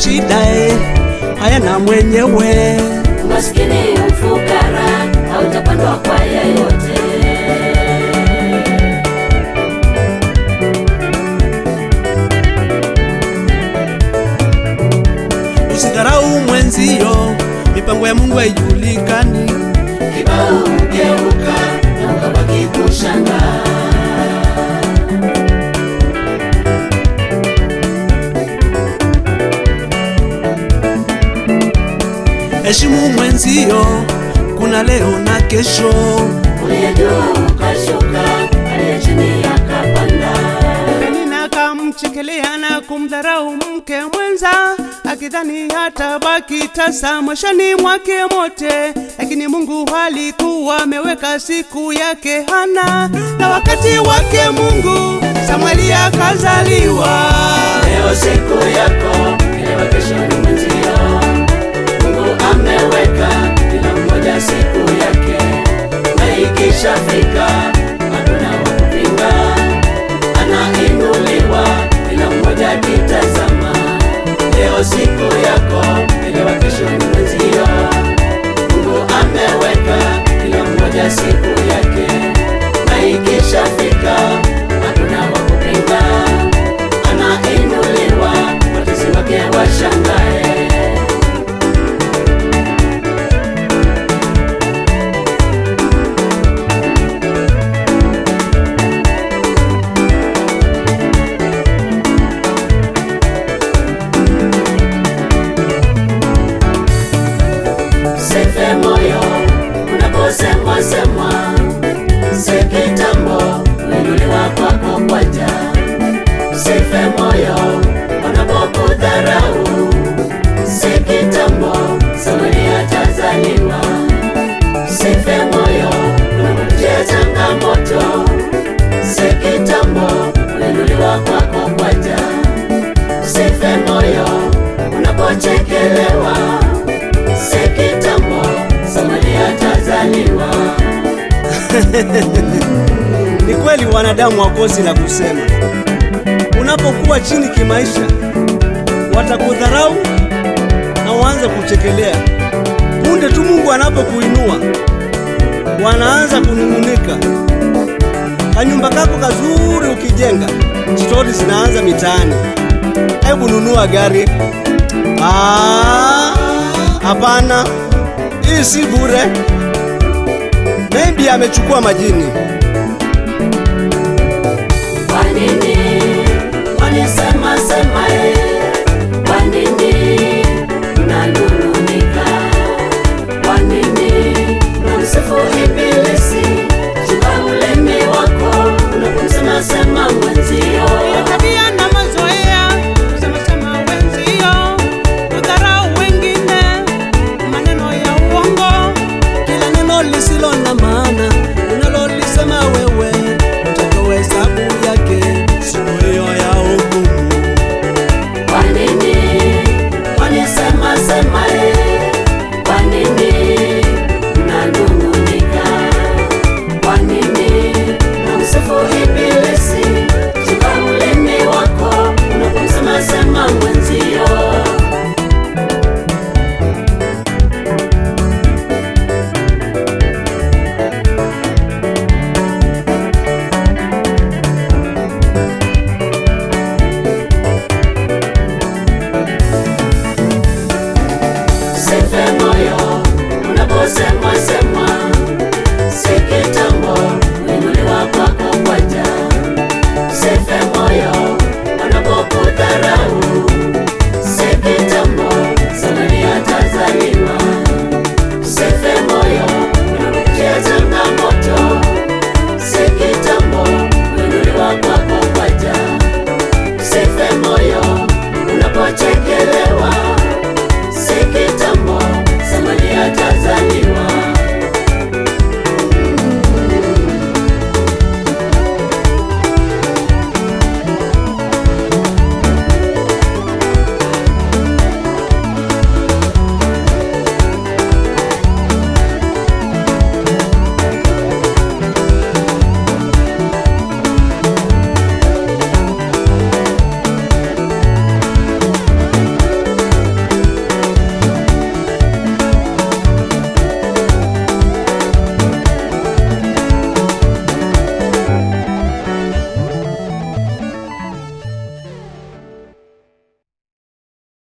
shida eh, hayana mwenyewe. Umaskini, ufukara hautapandwa kwa yeyote. Usidharau mwenzio, mipango ya Mungu haijulikani. Kibao ugeuka na ukabaki kushangaa. Heshimu mwenzio, kuna leo na kesho. Uliye juu ukashuka, aliye chini akapanda. Penina akamchekelea na kumdharau mke mwenza, akidhani hatabaki tasa mwishoni mwake mote, lakini Mungu alikuwa ameweka siku yake Hana, na wakati wake Mungu Samueli akazaliwa. Leo siku yako, elewa kesho ni mwenzio. Mungu ameweka kila mmoja siku yake, na ikishafika hakuna wa kupinga. Anainuliwa kila mmoja akitazama. Leo siku yako, elewa kesho ni mwenzio. Mungu ameweka kila mmoja siku yake, na ikishafika hakuna wa kupinga anainuliwa, watesi wake washangae. Sefe moyo unaposemwa semwa, se kitambo kuinuliwa kwako kwaja. Sefe moyo wanapokudharau, se kitambo Samweli atazaliwa. Sefe moyo unapopitia changamoto, se kitambo kuinuliwa kwako kwaja. Sefe moyo unapochekelewa se kitambo Samweli atazaliwa. Ni kweli wanadamu wakosi la kusema. Unapokuwa chini kimaisha, watakudharau na waanze kuchekelea. Punde tu Mungu anapokuinua, wanaanza kunung'unika. Kanyumba kako kazuri ukijenga, stori zinaanza mitaani. Hebu nunua gari. Ah, hapana, hii si bure. Maybe amechukua majini. Kwa nini wanisema sema eh? Kwa nini unanung'unika? Kwa nini unamsifu ibilisi? Chunga ulimi wako unapomsema sema mwenzio. tabia na mazoea kusema sema wenzio, kudharau wengine, maneno ya uongo, kila neno lisilo na maana unalolisema wewe, utatoa hesabu yake siku hiyo ya hukumu. Kwa nini wanisema sema eh? Kwa nini unanung'unika? Kwa nini unamsifu ibilisi? Chunga ulimi wako unapomsema sema mwenzio. Sefe moyo unaposemwa sema